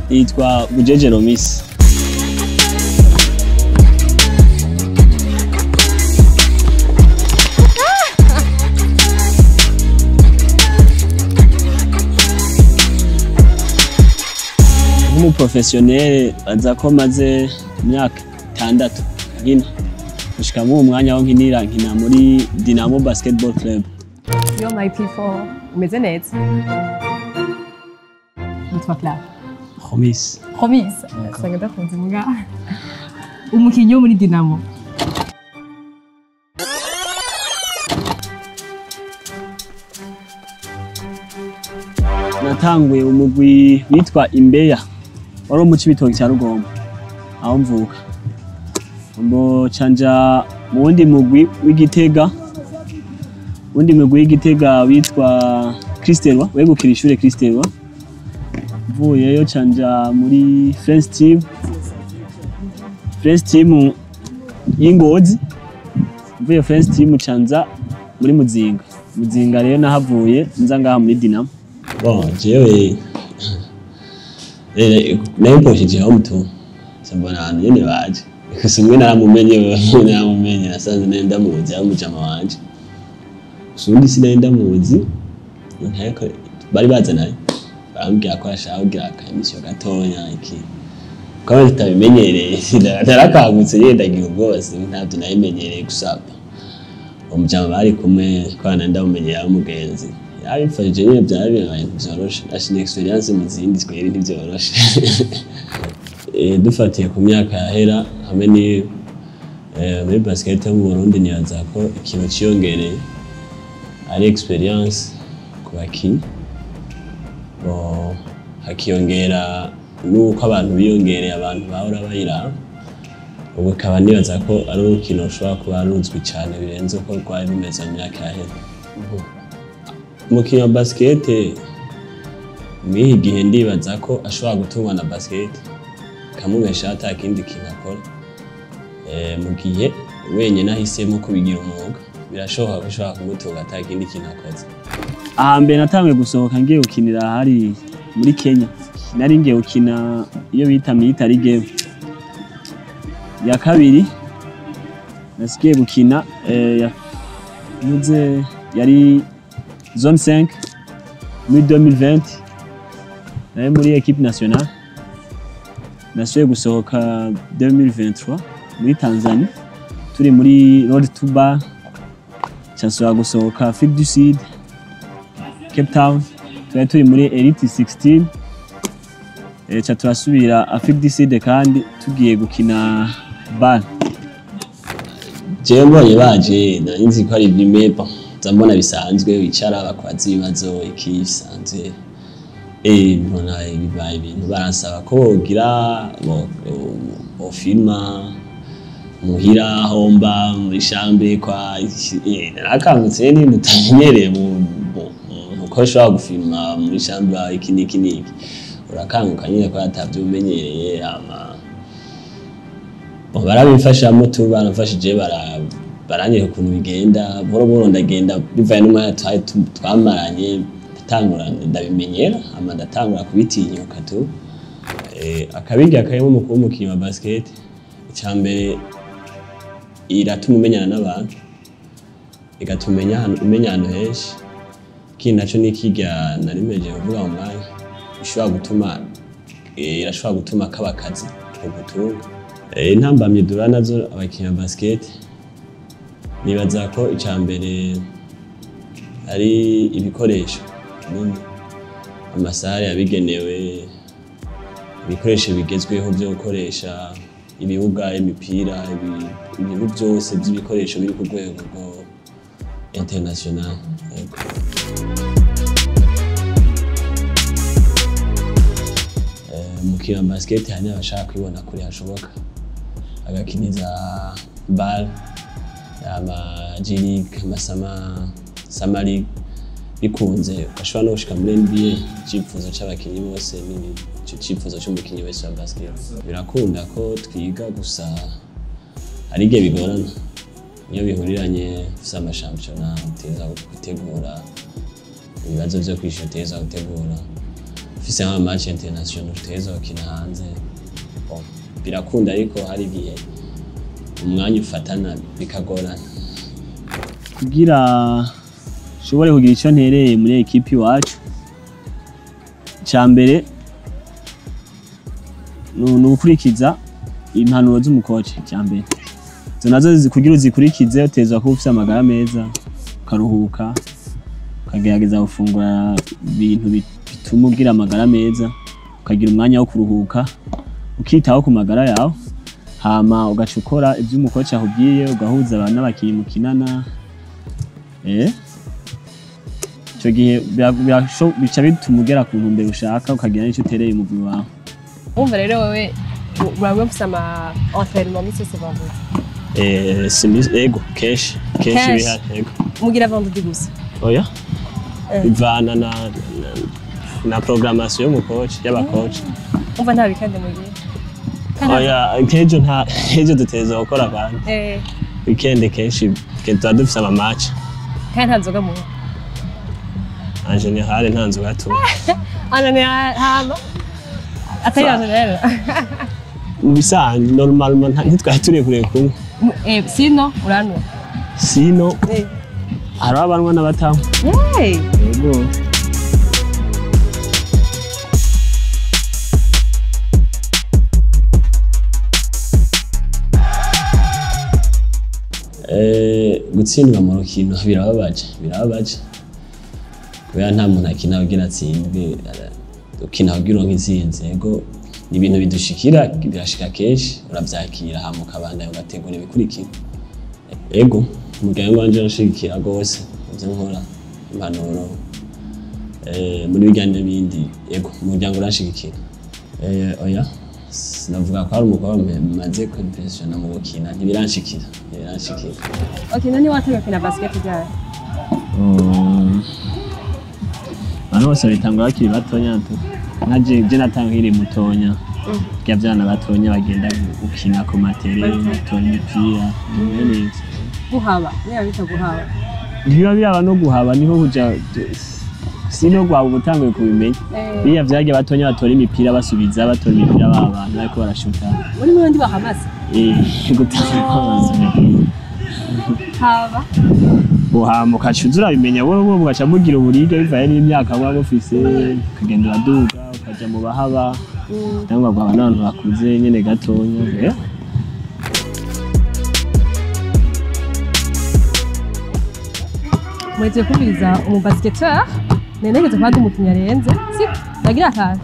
yitwa bujeje romisi nk'umuprofesiyoneri aza ko maze imyaka itandatu nkina gushika muri uwo mwanya aho nkinira nkina muri dinamo basketball club Yo my people, umeze neza? Nitwa Clara. romisi Promise. Usanga ndakunze mbwa. Umukinnyi wo muri Dinamo. natanguye umugwi witwa imbeya wari wo mu cibitoki cya rugombo aho mvuka mbo canja mu wundi mugwi w'igitega uwundi mugwi w'igitega witwa kristelwa wegukira ishure kristelwa mvuyeyo canja muri french team french team y'ingozi mvuye french team canza muri muzinga muzinga rero nahavuye nza ngaha muri dinamo Bon, jewe eh, nayiposheje aho mutu mbona abantu nyene baje gusa umwe naramumenye wewe naramumenye nasanze nari ndamuzi aho mujama wanje gusa uwundi sinari ndamuzi nteko bari bazanaye barambwira ko ashaka kugira akamisiyo gatonya iki kaba tutabimenyereye narakangutse nyene ndagira ubwoba ntabyo nabimenyereye gusaba umujama bari kumwe kwana ndamumenyeye ari umugenzi yabimfashije nyine byaba bibaye ntibyoroshe ashina experience mu zindi twere ntibyoroshe Eh, dufatiye ku myaka yahera hamwe ni eh, muri basket yo mu Burundi nibaza ko ikintu ciyongereye ari experience ku bakinyi Bo, hakiyongera nuko abantu biyongereye abantu bahora bayiraba ubu ikaba nibaza ko ari urukino rushobora kuba ruzwi cyane birenze uko rwari rumeze mu myaka yahera umukinnyi wa basikete mw'ihi gihe ndibaza ko ashobora gutungwa na basikete kamubesha ata kindi kintu akora Eh, mu gihe wenyine ahisemo kubigira umwuga birashoboka ko ushobora kumutunga ata kindi kintu akoze ahambere natanguye gusohoka ngiye gukinira hari muri Kenya nari ngiye gukina iyo bita military game ya kabiri nasigiye gukina eh, ya- yavuze yari zone 5 muri 2020 nari muri equipe nationale nasubiye gusohoka 2023 muri Tanzania turi muri road to bar cyasubira gusohoka Afrique du Sud Cape Town twari turi muri Elite 16 eh, ca turasubira Afrique du Sud kandi tugiye gukina BAL jewe mbonye baje nari nzi ko ari ibimepa nza mbona bisanzwe wicara bakwaza ibibazo iki bisanzwe eh mbona bibaye ibintu baransaba ko bogira bo- bo- bofilma muhira homba muri shambe kwa eh, narakangutse ni mutamenyereye mu mu- mu- uko ushobora gufilma muri shambe iki n'iki n'iki urakanguka nyine ko atavyo umenyereye ama Bon, barabimfashamo tu baramfashije bara baranyereka ukuntu bigenda buhoro buhoro ndagenda bivaye n'umwanya twari tu- twamaranye ndatangura ndabimenyera hama ndatangura kubitinyuka tu eh, akabirya karimo mu kuba umukinnyi wa basket icya mbere iratuma umenyana n'abantu igatuma umenya ahantu- umenya ahantu henshi ikindi naco ni kirya narimeje kuvuga mu mwanya ishobora gutuma eh, irashobora gutuma kaba akazi ugutunga Eh, intambamyi duhura nazo abakinnyi ba basket nibaza ko icya mbere ari ibikoresho binini amasare yabigenewe ibikoresho bigezweho byo gukoresha ibibuga imipira ibi- ibintu byose by'ibikoresho biri ku rwego rwo international yego. Eh, umukino wa basket hari n'abashaka kwibona kure hashoboka agakiniza bal ama G League amasama sama league bikunze bashobora no gushika muri NBA icyifuzo c'abakinyi bose ni ico cyifuzo c'umukinyi wese wa basket birakunda ko twiga gusa hari igihe bigorana iyo bihuriranye ufise amashampiyona uteza gutegura ibibazo vyo kwishyura uteza gutegura ufise nk'ama match international tuteza gukina hanze Bon, birakunda ariko hari igihe umwanya ufatana bikagorana kugira nshobore kugira icyo ntereye muri ekipi iwacu icya mbere ni ni ugukurikiza impanuro z'umukoci icya mbere izo nazo zi- kugira uzikurikize utezwa kuba ufite amagara meza ukaruhuka ukagerageza gufungura ibintu bi- bituma ugira amagara meza ukagira umwanya wo kuruhuka ukitaho ku magara yawe hama ugaca ukora ibyo umukoci akubwiye ugahuza abantu n'abakinnyi mukinana eh icyo gihe bira- birasho- bica bituma ugera ku ntumbero ushaka ukagira n'icyo utereye umubiri wawe wumva rero wowe uraba ufite ama entraînement misi yose vendredi Eh, simi- ego kenshi kenshi Kenshi. bihari ego mugira vendredi gusa oya Eh. bivana na, na, na programmation y'umukoci y'abakoci wumva nta bikande mugira Kandi- oya nk'ejo nta nk'ejo duteza gukora kandi eh, weekend kenshi ke tuba dufise ama match kandi nta nzoga munywa en general nta nzoga tunywa anane hama atari Sa- yanzu rero mu bisanzwe normalement nta- ntitwari turekure kunywa Eh, sino uranwa sino Eh. hariho abanwa n'abatanywa Hey. yego Eh, gutsindwa mu rukino birababaje birababaje kubera nta muntu akina kugira atsindwe ara- ukina kugira uronke intsinzi yego ni ibintu bidushikira birashika kenshi uravyakira hama ukabandanya ugategura ibikurikira ego umuryango wanje urashigikira rwose ivyo nkora impanuro eh, muri bijya n'ibindi ego umuryango urashigikira Eh, oya sinavuga ko hari umukobwa maze kwimpressiona mu gukina ntibiranshikira ntibiranshikira Okay, nani watangiye gukina basket ryari? Um, abantu bose babitangura bakiri batonya tu nka je je natanga nkiri mutonya bya byana batonya bagenda gukina ku matere batora imipira bimwe neza Guhaba, niba bita guhaba. ntibiba biraba no guhaba niho kuja sino gwaba ubutanguye kubimenya Eh, biriya vyarya batonya batora imipira basubiza batora imipira ba bantu bariko barashuta muri mwe ndi bahamaze. eh gutanga kwamazi Haba. uhama ukaca uza urabimenya wowe wowe ugaca mugira uburibwe bivaye n'imyaka muba mufise ukagenda uraduga ukaja mu bahaba Mm. cyangwa guhaba n'abantu bakuze nyene gatonya eh? Muretse kumviriza umu basketeur. Nenegeze kwandi umukinnyi arenze. Si, nagira akantu.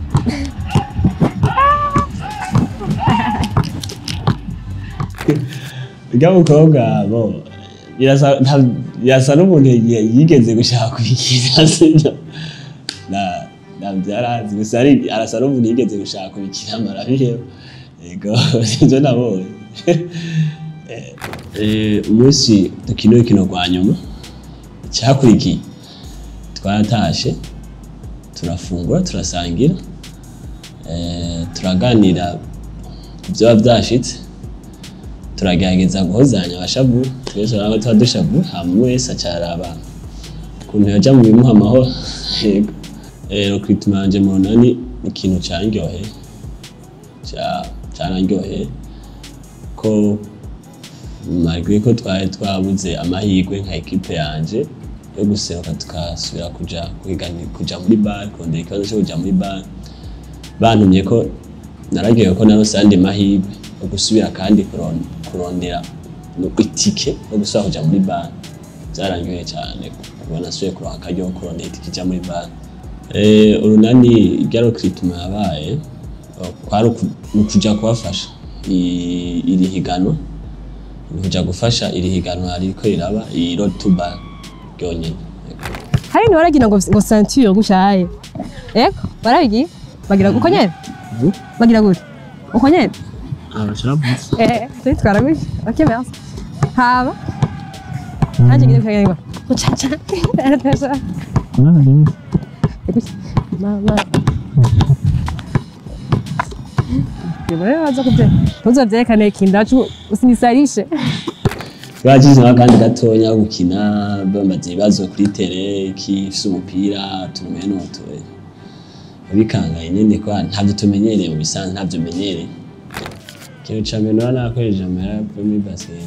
Urya mukobwa bo birasa nta- birasa n'umuntu yi- yigeze gushaka kubikira sibyo na na byarazi gusa ari arasa n'umuntu yigeze gushaka kubikira marabiheba yego sibyo nabonye Eh, eh, umunsi dukina urukino rwa nyuma icyakurikiye twaratashe turafungura turasangira eh, turaganira ku byaba byashitse turagerageza guhozanya abashavu twese urabona ko tuba dushavu hama umwe wese acaraba ukuntu yoja mu bimuha amahoro yego rero kwituma yanje mu runani ni ikintu candyoheye ca- carandyoheye ko malgré ko twari twabuze amahirwe nka ekipe yanje yo guseruka tukasubira kuja kwigani- kuja muri bar kurondera ikibazo cyo kuja muri bar bantumye ko naragiye ko narose andi mahirwe yo gusubira kandi kuron- kurondera no itike yo gusubira kuja muri bar byarangiye cyane kubona nasubiye kuronka akaryo ko kurondera itike ija muri bar Eh, urunani rya rokrituma yabaye eh, kwari uku- ni ukuja kubafasha i- iri higanwa ni ukuja gufasha iri higanwa ririko riraba iyi road to bar ryonyene Hari ni waragira ngo ngo ceinture gushaye. Eko, barabigiye? Bagira uko nyene? Mhm. Bagira gute? Uko nyene? abasharavuze Eh, turi twaraguye. Okay, merci. Haba. Nanje ngire kugenda. Mucaca. Aratasha. Mama. Yebo baza kubye. Ntuzavyerekane kindacu usinisarishe. bagize akandi gatonya ko gukina bamaze ibibazo kuri tere kifise umupira turume n'utuwe bikangaye nyene kwa ntavyo tumenyereye mu bisanzwe ntavyo menyereye ikintu ca mbere naba nakoresheje amahera yo muri basket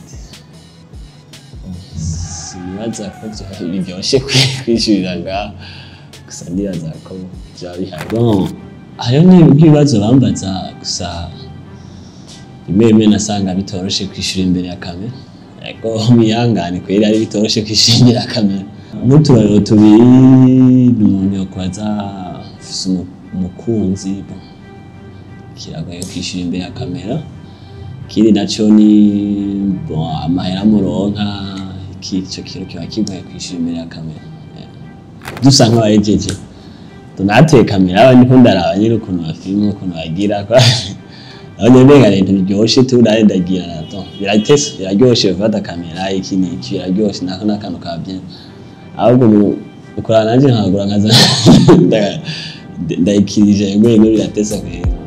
sinibaza ko vyoba biryoshe kwi- kwishurira ngaho gusa ndibaza ko vyoba bihari bon hariho n'ibibazo bambaza gusa rimwe rimwe nasanga bitoroshe kwishura imbere ya kamera ariko mwihangane kweri ari bitoroshe kwishura imbere ya kamera n'uturariro tubiri ni umuntu yokubaza ufise umu- umukunzi bon, kiragoye kwishura imbere ya kamera ikindi naco ni bon, amahera muronka iki ico kintu kiba kigoye kwishura imbere ya kamera Eh, dusa nk'abahejeje tunateye kamera aba ndiko ndaraba nyene ukuntu bafilma ukuntu bagira kwa aho nenga ibintu biryoshe tu nawe ndagira nato biratese biraryoshe gufata kamera iki n'iki biraryoshe nako n'akantu ka bien ahubwo mu- ukorana nanje nkagura nkaza nda- ndayikirije ngo biratese kwera